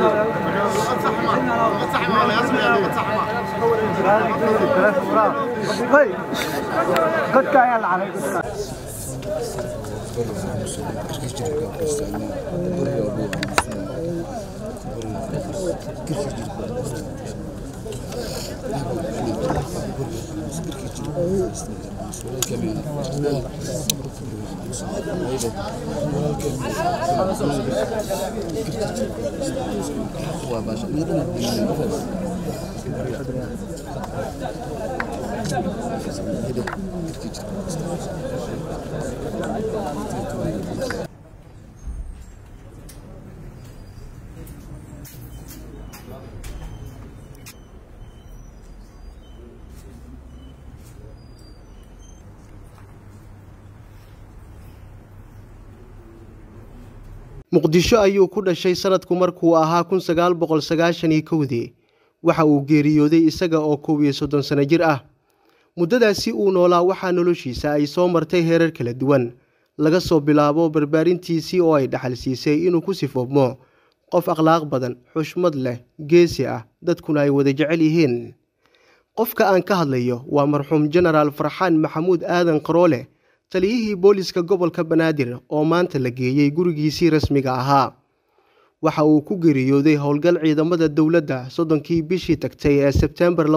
muqdisho ayuu ku dhashay sanadku markuu ahaa kun sagaal boqol sagaashan iyo kowdii waxa uu geeriyooday isaga oo koob iyo soddon sano jir ah muddadaasi uu noolaa waxaa noloshiisa ay soo martay heerar kala duwan laga soo bilaabo barbaarintiisii oo ay dhaxal siisay inuu ku sifoobmo qof akhlaaq badan xushmad leh geesi ah dadkuna ay wada jecel yihiin qofka aan ka hadlayo waa marxuum jenaraal farxaan maxamuud aadan qaroole taliyihii booliska gobolka banaadir oo maanta la geeyey gurigiisii rasmiga ahaa waxa uu ku geeriyooday howlgal ciidamada dowladda soddonkii bishii tagtay ee sebteembar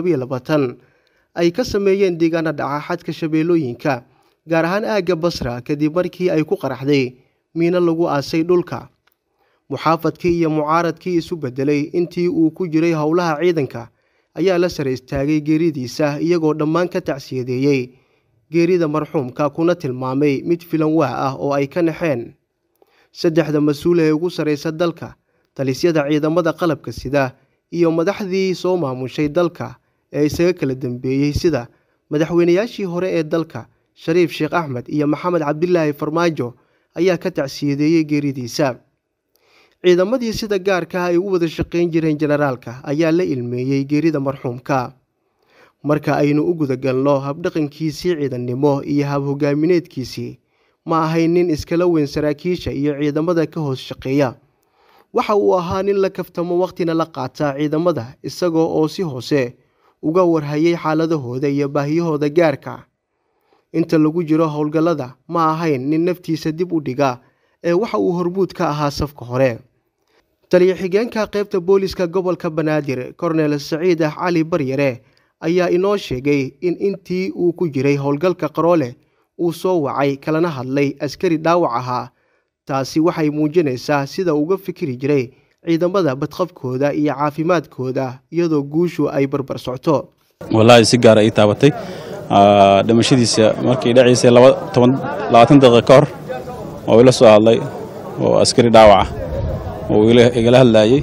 ay ka sameeyeen deegaana dhaca xadka shabeellooyinka gaar ahaan aagga basra kadib markii ay ku qaraxday miino lagu aasay dhulka muxaafadkii iyo mucaaradkii isu beddelay intii uu ku jiray howlaha ciidanka ayaa la sare istaagay geeridiisa iyagoo dhammaan ka tacsiyadeeyey geerida marxuumka kuna tilmaamay mid filan waa ah oo ay ka naxeen saddexda mas-uul ee ugu sarraysa dalka talisyada ciidamada qalabka sida iyo madaxdii soo maamushay dalka ee isaga kala dambeeyey sida madaxweynayaashii hore ee dalka shariif sheekh axmed iyo maxamed cabdilaahi farmaajo ayaa ka tacsiyadeeyey geeridiisa ciidamadii sida gaarka ay u wada shaqayn jireen jenaraalka ayaa la ilmeeyey geerida marxuumka marka aynu u gudagalno habdhaqankiisii ciidannimo iyo hab-hogaamineedkiisii ma ahayn nin iskala weyn saraakiisha iyo ciidamada ka hoos shaqeeya waxa uu ahaa nin la kaftamo wakhtina la qaata ciidamada isagoo oo si hoose uga warhayay xaaladahooda iyo baahiyahooda gaarka inta lagu jiro howlgallada ma ahayn nin naftiisa dib u dhiga ee waxa uu hormuud ka ahaa safka hore taliyo xigeenka qaybta booliska gobolka banaadir kornel saciid ah cali baryare ayaa inoo sheegay in intii uu ku jiray howlgalka qaroole uu soo wacay kalana hadlay askari dhaawac ahaa taasi waxay muujinaysaa sida uga fikiri jiray ciidamada badqabkooda iyo caafimaadkooda iyadoo guushu ay barbar socto wallaahi si gaara ii taabatay dhimashadiisa markii dhaciisay labaatan daqiiqa ka hor oo ila soo hadlay oo askari dhaawac ah oo igala hadlaayey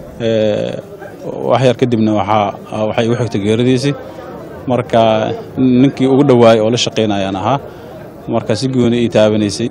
wax yar kadibna waxay igu xigtay geeradiisii marka ninkii ugu dhowaayay oo la shaqaynayaan ahaa marka si gooni ii taabanaysay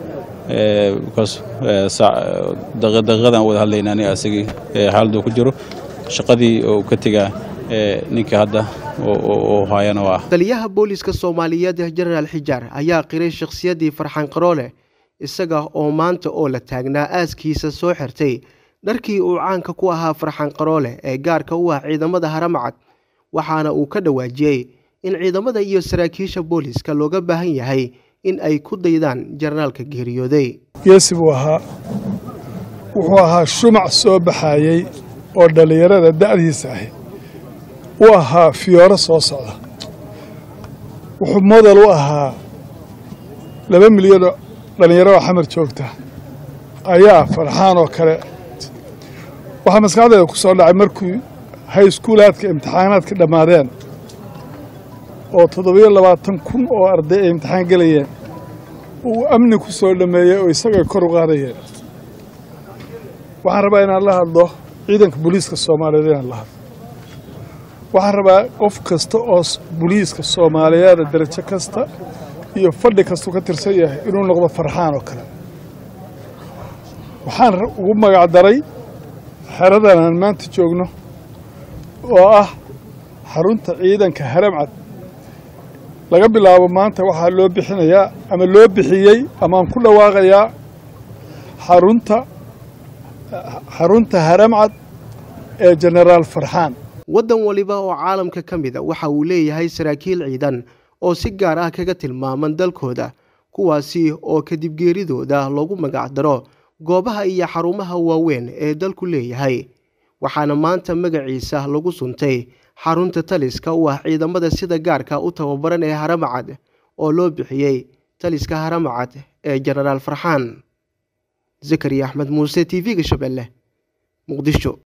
daqiiqadan wada hadlayna aniga asagii xaaladuu ku jiro shaqadii oo ka tegaa ninka hadda oo haayana waa taliyaha booliska soomaaliyeed jenaraal xijaar ayaa qiray shakhsiyaddii farxaan qaroole isaga oo maanta oo la taagnaa aaskiisa soo xirtay dharkii uu caanka ku ahaa farxaan qaroole ee gaarka u ah ciidamada haramacad waxaana uu ka dhawaajiyey in ciidamada iyo saraakiisha booliska looga baahan yahay in ay ku daydaan jenaraalka geeriyooday geesi buu ahaa wuxuu ahaa shumac soo baxaayey oo dhallinyarada da'diisa ahi u ahaa fiyooro soo socda wuxuu model u ahaa laba milyanoo dhallinyaro oo xamar joogta ayaa farxaan oo kale waxaa maskaxdeeda ku soo dhacay markii hayskuulaadka imtixaanaadka dhammaadeen oo toddobiyo labaatan kun oo arday ay imtixaan gelayeen uu amni ku soo dhammeeyey oo isagay kor u qaadayeen waxaan rabaa inaan la hadlo ciidanka booliiska soomaaliyeed inaan la hadlo waxaan rabaa qof kasta oo booliiska soomaaliyeeda darajo kasta iyo fadhi kastuu ka tirsan yahay inuu noqdo farxaan oo kale waxaan ugu magacdaray xeradan aan maanta joogno oo ah xarunta ciidanka haramcad laga bilaabo maanta waxaa loo bixinayaa ama loo bixiyey amaaan ku dhawaaqayaa xarunta xarunta haramcad ee jenaraal farxaan waddan waliba oo caalamka ka mid a waxa uu leeyahay saraakiil ciidan oo si gaar ah kaga tilmaaman dalkooda kuwaasi oo kadib geeridooda loogu magacdaro goobaha iyo xarumaha waaweyn ee dalku leeyahay waxaana maanta magaciisa lagu suntay xarunta taliska u ah ciidamada sida gaarka u tababaran ee haramacad oo loo bixiyey taliska haramacad ee jenaraal farxaan zakariya axmed muuse t v-ga shabeelle muqdisho